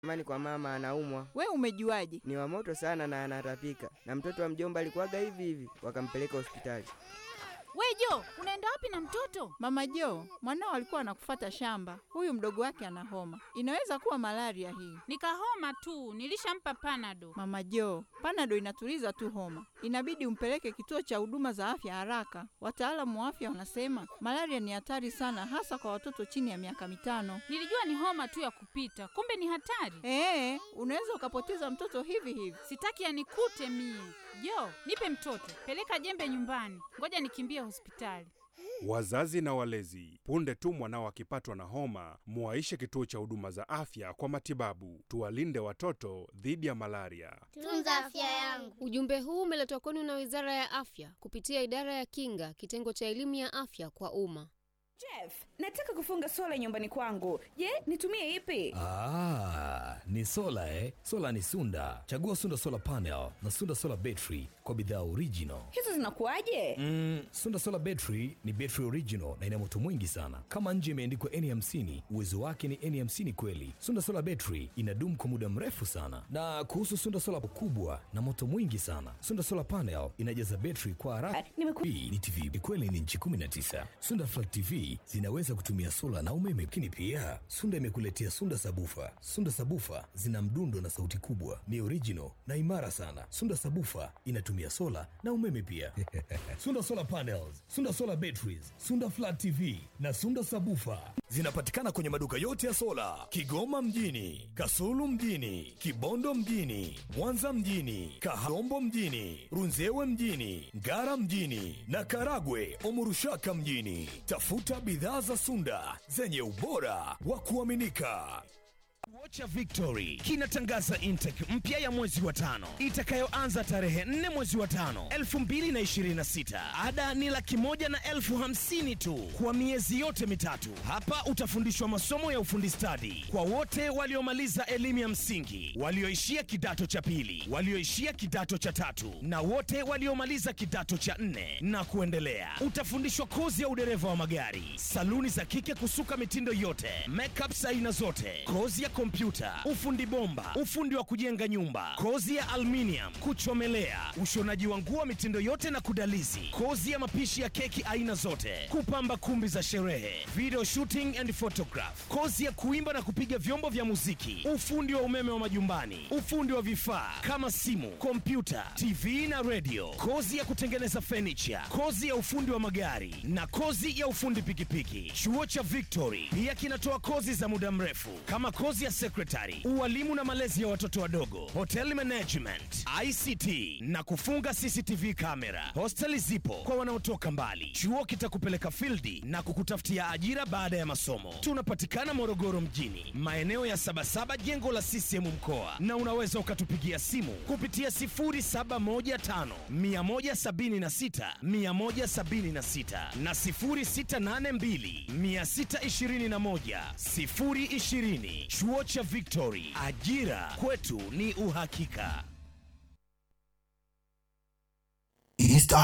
Amani kwa mama anaumwa. We umejuaje? Ni wa moto sana na anatapika. Na mtoto wa mjomba alikuwaga hivi hivi, wakampeleka hospitali. We Jo, unaenda wapi na mtoto? Mama Jo, mwanao alikuwa anakufata shamba. Huyu mdogo wake ana homa, inaweza kuwa malaria hii. Nikahoma tu, nilishampa panado. Mama Jo, panado inatuliza tu homa, inabidi umpeleke kituo cha huduma za afya haraka. Wataalamu wa afya wanasema malaria ni hatari sana, hasa kwa watoto chini ya miaka mitano. Nilijua ni homa tu ya kupita, kumbe ni hatari. Ee, unaweza ukapoteza mtoto hivi hivi. Sitaki yanikute mie. Jo, nipe mtoto, peleka jembe nyumbani, ngoja nikimbie hospitali. Wazazi na walezi, punde tu mwanao akipatwa na homa, muwaishe kituo cha huduma za afya kwa matibabu. Tuwalinde watoto dhidi ya malaria. Tunza afya yangu. Ujumbe huu umeletwa kwenu na Wizara ya Afya kupitia Idara ya Kinga, kitengo cha elimu ya afya kwa umma. Jeff, nataka kufunga sola nyumbani kwangu. Je, nitumie ipi? Ah, ni sola eh? Sola ni Sunda. Chagua Sunda Solar Panel na Sunda Solar Battery kwa bidhaa original. Hizo zinakuwaje? Mm, Sunda Solar Battery ni battery original na ina moto mwingi sana. Kama nje imeandikwa N50, uwezo wake ni N50 kweli. Sunda Solar Battery inadumu kwa muda mrefu sana. Na kuhusu Sunda Solar kubwa na moto mwingi sana. Sunda Solar Panel inajaza battery kwa haraka. Ah, nimeku- Hii ni TV ni kweli ni nchi 19. Sunda Flat TV zinaweza kutumia sola na umeme, lakini pia Sunda imekuletea Sunda Sabufa. Sunda Sabufa zina mdundo na sauti kubwa, ni original na imara sana. Sunda Sabufa inatumia sola na umeme pia. Sunda Solar Panels, Sunda Solar Batteries, Sunda Flat TV na Sunda Sabufa zinapatikana kwenye maduka yote ya sola Kigoma mjini, Kasulu mjini, Kibondo mjini, Mwanza mjini, Kahombo mjini, Runzewe mjini, Ngara mjini na Karagwe Omurushaka mjini. Tafuta bidhaa za Sunda zenye ubora wa kuaminika. Vocha Victory kinatangaza intake mpya ya mwezi wa tano itakayoanza tarehe 4 mwezi wa tano 2026. Ada ni laki moja na elfu hamsini tu kwa miezi yote mitatu. Hapa utafundishwa masomo ya ufundi stadi kwa wote waliomaliza elimu ya msingi, walioishia kidato cha pili, walioishia kidato cha tatu na wote waliomaliza kidato cha nne na kuendelea. Utafundishwa kozi ya udereva wa magari, saluni za kike kusuka mitindo yote, makeup aina zote, kozi ya kompyuta, ufundi bomba, ufundi wa kujenga nyumba, kozi ya aluminium, kuchomelea, ushonaji wa nguo mitindo yote na kudalizi, kozi ya mapishi ya keki aina zote, kupamba kumbi za sherehe, video shooting and photograph, kozi ya kuimba na kupiga vyombo vya muziki, ufundi wa umeme wa majumbani, ufundi wa vifaa kama simu, kompyuta, TV na radio, kozi ya kutengeneza furniture, kozi ya ufundi wa magari na kozi ya ufundi pikipiki. Chuo cha Victory pia kinatoa kozi za muda mrefu kama kozi ya secretary, ualimu na malezi ya watoto wadogo, hotel management, ICT na kufunga CCTV kamera. Hosteli zipo kwa wanaotoka mbali. Chuo kitakupeleka fildi na kukutafutia ajira baada ya masomo. Tunapatikana Morogoro mjini, maeneo ya Sabasaba, jengo la CCM mkoa, na unaweza ukatupigia simu kupitia 0715 176 176 na 0682 621 020. Chuo cha Victory, ajira kwetu ni uhakika. East